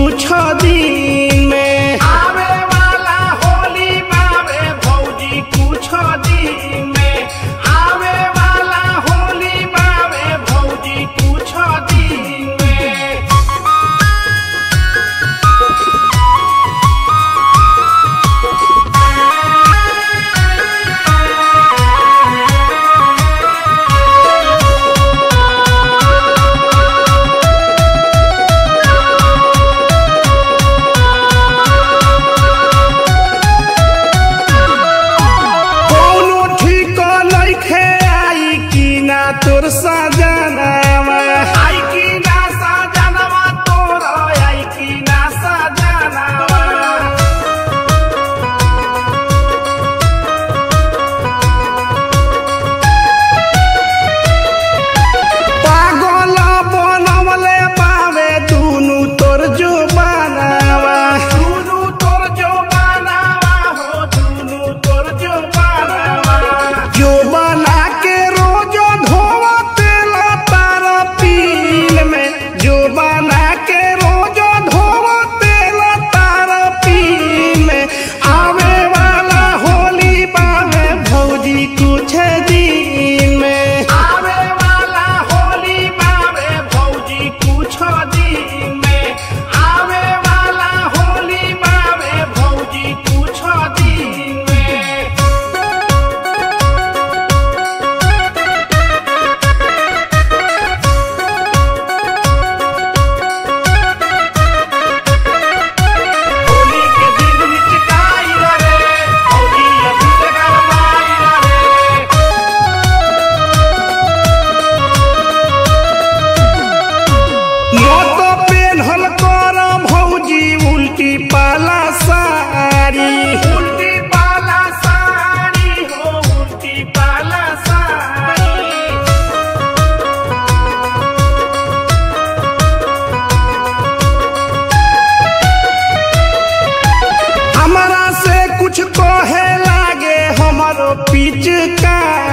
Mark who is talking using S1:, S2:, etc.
S1: कुछ दिन में
S2: आवे वाला होली बावे भौजी कुछ दिन में आवे वाला होली बावे भौजी कुछ दिन में
S1: कौनो ठीक नइखे आई कि ना तोर सजनावा
S2: आई की ना सजनवा तोर आई की ना सजनवा
S1: पागल बनवले पावे दुनु तोर जो बनावा
S2: दुनु तोर जो बनावा हो दुनु तोर जो बनावा
S1: जो बना के रोज धोवते तार पील में जो बना के रोज धोवते तार पील में आवे वाला होली पावे भौजी कुछ दिन में
S2: आवे वाला होली बावे भौजी कुछ दिन में आवे वाला होली बावे भौजी कुछ दिन में होली के दिन निचकाई रे होली अभी से गरमाई रे
S1: मत पेन्हल कर भौजी उल्टी पाला साड़ी
S2: उल्टी पाला साड़ी हो उल्टी पाला साड़ी
S1: हमरा से कुछ कहे लागे हमरो पिचकारी